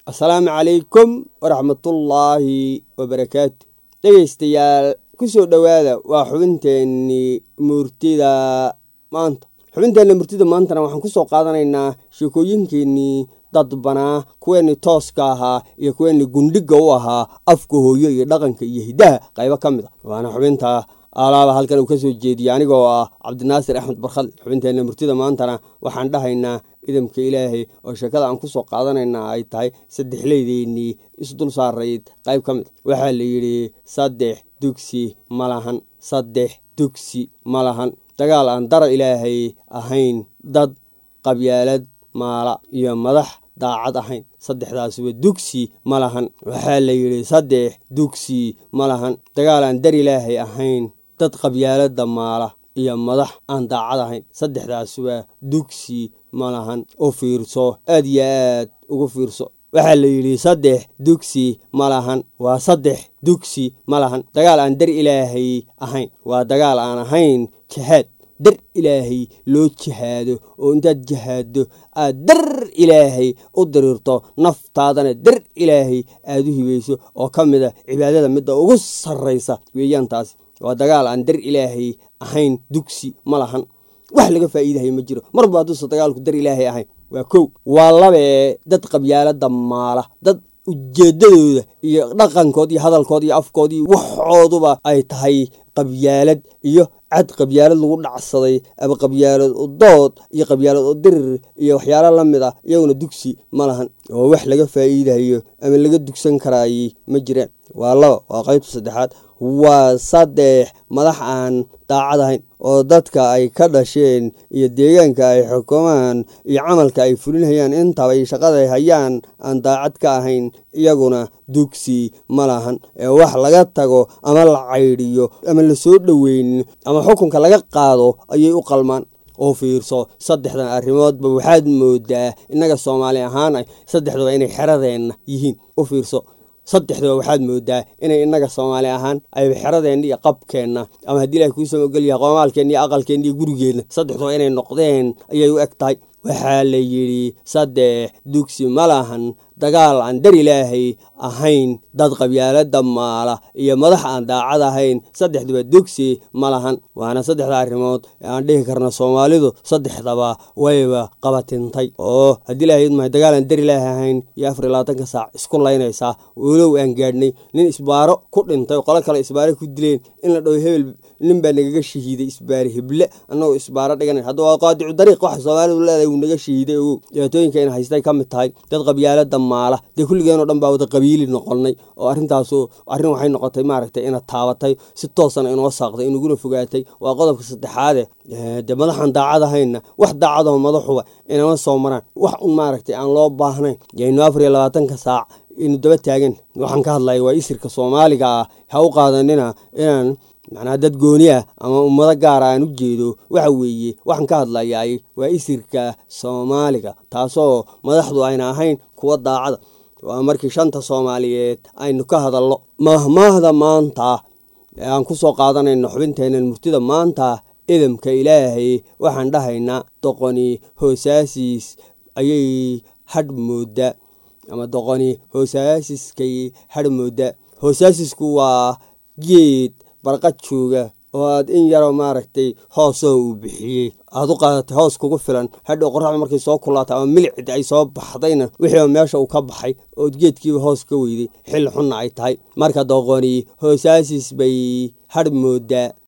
assalaamu calaykum waraxmatullaahi wabarakaatu dhegaystayaal ku soo dhowaada waa xubinteennii murtida maanta xubinteenna murtida maantana waxaan ku soo qaadanaynaa sheekooyinkeennii dadbanaa kuweennii tooska ahaa iyo kuweennii gundhiga u ahaa afka hooyo iyo dhaqanka iyo hiddaha qaybo ka mid a waana xubinta alaaba halkan uu ka soo jeediyey anigoo ah cabdinaasir axmed barkhad xubinteenna murtida maantana waxaan dhahaynaa idamka ilaahay oo sheekada aan ku soo qaadanaynaa ay tahay saddexleydeennii isdul saarayd qayb ka mid waxaa la yidhi saddex dugsi ma lahan saddex dugsi ma lahan dagaal aan dara ilaahay ahayn dad qabyaalad maala iyo madax daacad ahayn saddexdaasuba dugsi ma lahan waxaa la yidhi saddex dugsi ma lahan dagaal aan dar ilaahay ahayn dad qabyaalada maala iyo madax aan daacad ahayn saddexdaasuba dugsi ma lahan u fiirso aad iyo aad ugu fiirso waxaa la yidhi saddex dugsi ma lahan waa saddex dugsi ma lahan dagaal aan dar ilaahay ahayn waa dagaal aan ahayn jihaad dar ilaahay loo jihaado oo intaad jihaaddo aad dar ilaahay u diriirto naftaadana dar ilaahay aad u hibayso oo ka mid a cibaadada midda ugu sarraysa weeyaan taasi waa dagaal aan dar ilaahay ahayn dugsi ma lahan wax laga faa'iidahay ma jiro marba hadduusa dagaalku dar ilaahay ahayn waa kow waa labee dad qabyaalada maala dad ujeedadooda iyo dhaqankood iyo hadalkood iyo afkood iyo waxooduba ay tahay qabyaalad iyo cad qabyaalad lagu dhacsaday ama qabyaalad udood iyo qabyaalad udirir iyo waxyaala la mid ah iyaguna dugsi ma lahan oo wax laga faa'iidayo ama laga dugsan karaaye ma jiraan waa laba waa qaybta saddexaad waa saddex madax aan daacad ahayn oo dadka ay ka dhasheen iyo deegaanka ay xukumaan iyo camalka ay fulinhayaan intaba iyo shaqada ay hayaan aan daacad ka ahayn iyaguna dugsi ma lahan ee wax laga tago ama la caydhiyo ama lasoo dhoweynin ama xukunka laga qaado ayay u qalmaan oo fiirso saddexdan arrimoodba waxaad moodaa innaga soomaali ahaan ay saddexduba inay xeradeenna yihiin u fiirso saddexduba waxaad moodaa inay innaga soomaali ahaan ayba xeradeenna iyo qabkeenna ama haddii ilahay kuusama ogol yahay qoomaalkeenna iyo aqalkeenna iyo gurigeenna saddexduba inay noqdeen ayay u eg tahay waxaa la yidhi saddex dugsi ma lahan dagaal aan dar ilaahay ahayn dad qabyaalada maala iyo madax aan daacad ahayn saddexduba dugsi ma lahan waana saddexda arrimood ee aan dhihi karna soomaalidu saddexdaba wayba qabatintay oo haddii ilahay idmahay dagaal aan dar ilaahay ahayn iyo afar iyo labaatanka saac isku laynaysaa walow aan gaadhnay nin isbaaro ku dhintay oo qolo kale isbaaro ku dileen in la dhaho hebel nin baa nagaga shahiiday isbaare heble annagoo isbaaro dhiganan hadda waa qaadicu dariiq waxa soomaalidu leedahay wuu naga shahiiday ogow dhibaatooyinka in haystay ka mid tahay dad qabyaalada maala dee kulligeenoo dhan baa wada qabiili noqonnay oo arrintaasu arrin waxay noqotay maaragtay ina taabatay si toosana inoo saaqday inaguna fogaatay waa qodobka saddexaade dee madaxaan daacad ahayna wax daacadaho madaxuba inama soo maraan wax un maaragtay aan loo baahnayn yaynu afar iyo labaatanka saac inu daba taagan waxaan ka hadlaya waa isirka soomaaliga ah ha u qaadanina inaan macnaha dad gooni ah ama ummado gaara aan u jeedo waxa weeye waxaan ka hadlayaay waa isirka soomaaliga taasoo madaxdu ayna ahayn kuwa daacada waa markii shanta soomaaliyeed aynu ka hadalno mahmaahda maanta ee aan ku soo qaadanayno xubinteennan murtida maanta idamka ilaahay waxaan dhahaynaa doqoni hoosaasiis ayay hadh moodda ama doqoni hoosaasiskay hadh moodda hoosaasisku waa geed barqad jooga oo aad in yaroo maaragtay hoosoo uu bixiyey aad u qaadatay hoos kugu filan hadhow qoraxda markay soo kulaatay ama milicid ay soo baxdayna wixiiba meesha uu ka baxay ood geedkiiba hoos ka weyday xilli xunna ay tahay marka doqoni hoosaasis bay hadh mooddaa